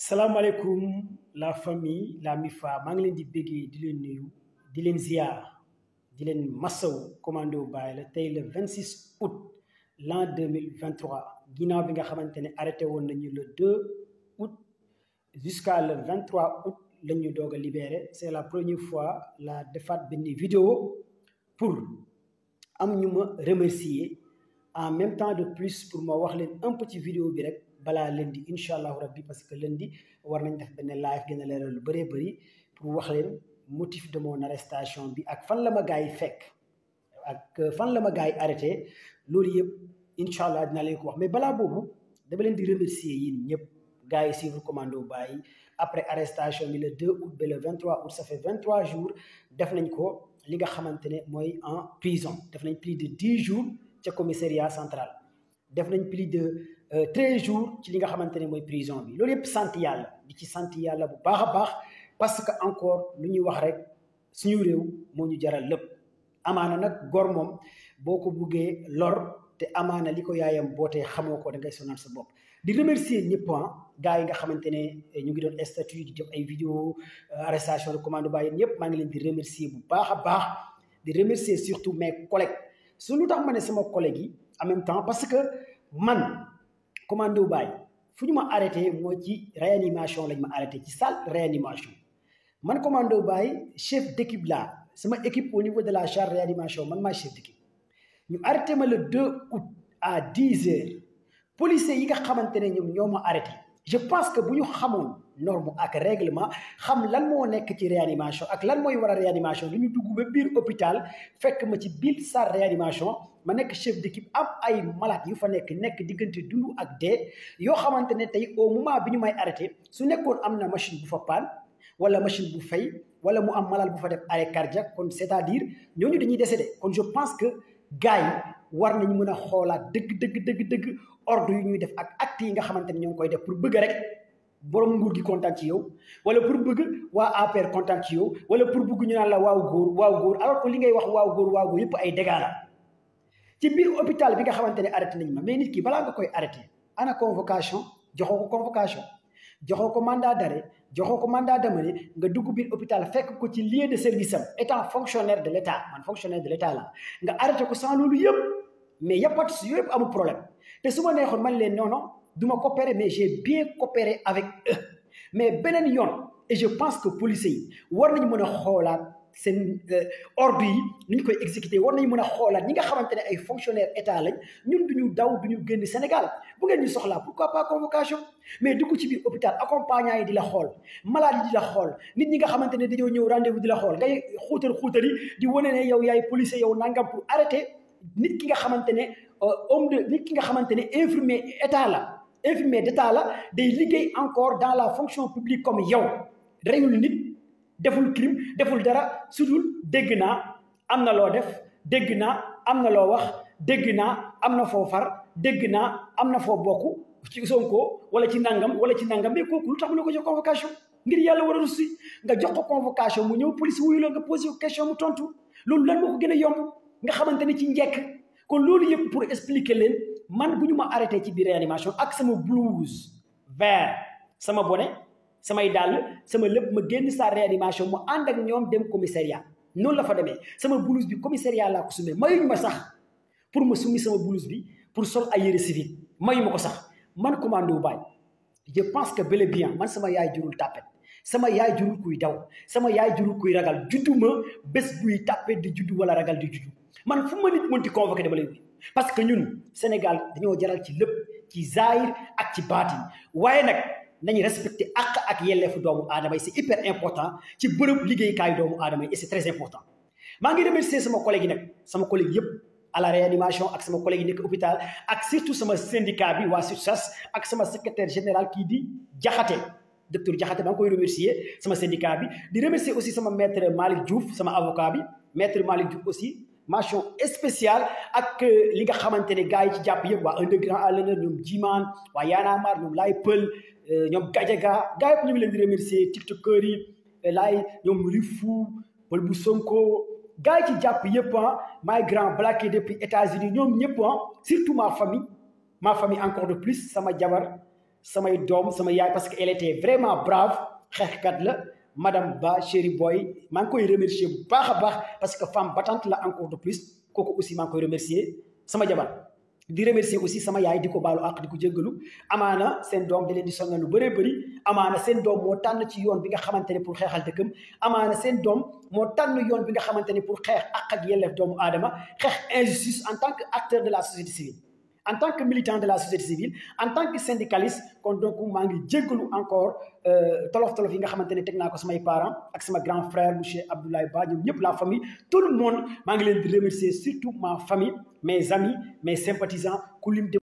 salaamaaleykum la famille la MIFA maa ngi leen di béggee di leen nuyu di leen ziar di leen massaw commando Baye la tey le 26 août l'an 2023 ginnaaw bi nga xamante ne arrêté woon nañu le 2 août jusqu'à le 23 août la ñu doog a libéré c'est la première fois la defaat benn vidéo pour am ñu ma remercier en même temps de plus pour ma wax leen un petit vidéo bi rek balaa lundi incha allahu rabbi parce que lundi war nañ def benn live gën a leeral lu bëree bëri pour wax leen motif de mon arrestation bi ak fan la ma gars yi fekk ak fan la ma gars yi arrêté loolu yëpp incha allah dinaa leen ko wax mais balaa boobu dama leen di remercier yéen ñëpp gars yi suivre commando Baye après arrestation bi le 2 août ba le 23 août ça fait 23 jours def nañ ko li nga xamante ne mooy en prison def nañ plus de 10 jours ca commissariat central def nañ plus de treize jours ci li nga xamante ne mooy prison bi loolu yëpp sant yàlla di ci sant yàlla bu baax a baax parce que encore lu ñuy wax rek suñu réew moo ñu jaral lépp amaana nag gor moom boo ko buggee lor te amaana li ko yaayam bootee xamoo ko da ngay sonal sa bopp di remercier ñëpp gars yi nga xamante ne ñu ngi doon statut di def ay vidéo arrestation de commando Baye ñëpp maa ngi leen di remercier bu baax a baax di remercier surtout mes collègues su lu tax ma ne sama collègues yi en même temps parce que man commando Baye fu ñu ma arrêté moo ci réanimation lañ ma arrêté ci salle réanimation man commando Baye chef d'équipe la sama équipe au niveau de la charge réanimation man maa chef d'équipe ñu arrêté ma le 2 août à 10 heures policiers yi nga xamante ne ñoom ñoo ma arrêté je pense que bu ñu xamoon norme ak règlement xam lan moo nekk ci réanimation ak lan mooy war a réanimation li ñu dugg ba biir hôpital fekk ma ci biir salle réanimation ma nekk chef d'équipe am ay malade yu fa nekk nekk diggante dund ak dee yoo xamante ne tey au moment bi ñu may arrêté su nekkoon am na machine bu fa paan wala machine bu fay wala mu am malade bu fa def arrêt cardiaque kon c'est-à-dire ñooñu dañuy décédé kon je pense que gars yi war nañu mën a xoolaat dëgg dëgg dëgg dëgg ordre yu ñuy def ak actes yi nga xamante ne ñoo ngi koy def pour bëgg rek borom nguur gi kontaan ci yow wala pour bëgg waa APR kontaan ci yow wala pour bëgg ñu naan la waaw góor waaw góor alors que li ngay wax waaw góor waaw góor yëpp ay dégâts la ci biir hôpital bi nga xamante ne arrêté nañ ma mais nit ki balaa nga koy arrêté ana convocation joxoo ko convocation joxoo ko mandat d'arrêt joxoo ko mandat d'amener nga dugg biir hôpital fekk ko ci lieu de service am étant fonctionnaire de l'état man fonctionnaire de l'état la nga arrêté ko sans loolu yëpp mais yëppat si yëpp amul problème te su ma neexoon man leen non non du ma coopérer mais j'ai bien coopéré avec eux mais beneen yoon et je pense que policiers yi war nañu mën a xoolaat seen ordre yi ni ñu koy exécuter war nañu mën a xoolaat ñi nga xamante ne ay fonctionnaires état lañ ñun duñu daw duñu génn Sénégal bu ngeen ñu soxlaa pourquoi pas convocation mais dugg ci biir hôpital accompagnant yi di la xool malade yi di la xool nit ñi nga xamante ne dañoo ñëw rendez-vous di la xool ngay xuutal xuutal yi di wane ne yow yaay policier yow nangam pour arrêter nit ki nga xamante ne homme de nit ki nga xamante ne infirmier état la infirmier d'état la day liggéey encore dans la fonction publique comme yow reyul nit deful crime deful dara sudul dégg naa am na loo def dégg naa am na loo wax dégg naa am na foo far dégg naa am na foo bokk ci Sonko wala ci nangam wala ci nangam mais kooku lu tax mu ne ko jox convocation ngir yàlla war a russi nga jox ko convocation mu ñëw police wuyu la nga posé ko question mu tontu loolu lan moo ko gën a yomb nga xamante ne ci njekk kon loolu yëpp pour expliquer leen man bu ñu ma arrêté ci biir réanimation ak sama blouse vert sama bonnet samay dàll sama lépp ma génn sa réanimation mu ànd ak ñoom dem commissariat noonu la fa demee sama blouse bi commissariat laa ko sumee mayuñu ma sax pour ma summi sama blouse bi pour sol ay yére civil mayu ma ko sax man commando Baye je pense que bel et bien man sama yaay jurul tàppet sama yaay jurul kuy daw sama yaay jurul kuy ragal juddu ma bés buy tàppet di juddu wala ragal di juddu man fu ma nit mënti convoqué dama lay wuyu parce que ñun Sénégal dañoo jaral ci lépp ci zahir ak ci baatin waaye nag nañu respecté àq ak yelleefu doomu aadama yi c'est hyper important ci bërëb liggéeykaayu doomu aadama yi et c'est très important maa ngi remercier sama collègue yi nag sama collègue yëpp à la réanimation ak sama collègue yi nekk hôpital ak surtout sama syndicat bi waa SUTSAS ak sama secrétaire général kii di Jaxate docteur Jaxate maa ngi koy remercier sama syndicat bi di remercier aussi sama maître Malick Diouf sama avocat bi maître Malick Diouf aussi mention spéciale ak li nga xamante ne gars yi ci jàpp yëpp waa un de grand à l'honneur ñoom Jiman waa Y'en a marre ñoom Laay Pël ñoom Gajaga gars yëpp ñu ngi leen di remercier tiktokeur yi laay ñoom Rifou Pël bu Sonko gars yi ci jàpp yëpp ah my grand blacké depuis États-Unis ñoom ñëpp ah surtout ma famille ma famille encore de plus sama jabar samay doom sama yaay parce que elle était vraiment brave xeexkat la madame Ba chéri boy maa ngi koy remercier bu baax a baax parce que femme battante la encore de plus kooku aussi maa ngi koy remercier sama jabar di remercier aussi sama yaay di ko baalu àq di ko jéggalu amaana seen doom da leen di sonal lu bëree bëri amaana seen doom moo tànn ci yoon bi nga xamante ne pour xeexal dëkkam amaana seen doom moo tànn yoon bi nga xamante ne pour xeex àq ak yelleef doomu aadama xeex injustice en tant que acteur de la société civile en tant que militant de la société civile en tant que syndicaliste kon donc maa ngi jéggalu encore tolof tolof yi nga xamante ne teg naa ko samay parents ak sama grand frère monsieur Abdoulaye Ba ñoom ñëpp la famille tout le monde maa ngi leen di remercier surtout ma famille mes amis mes sympathisants ku lim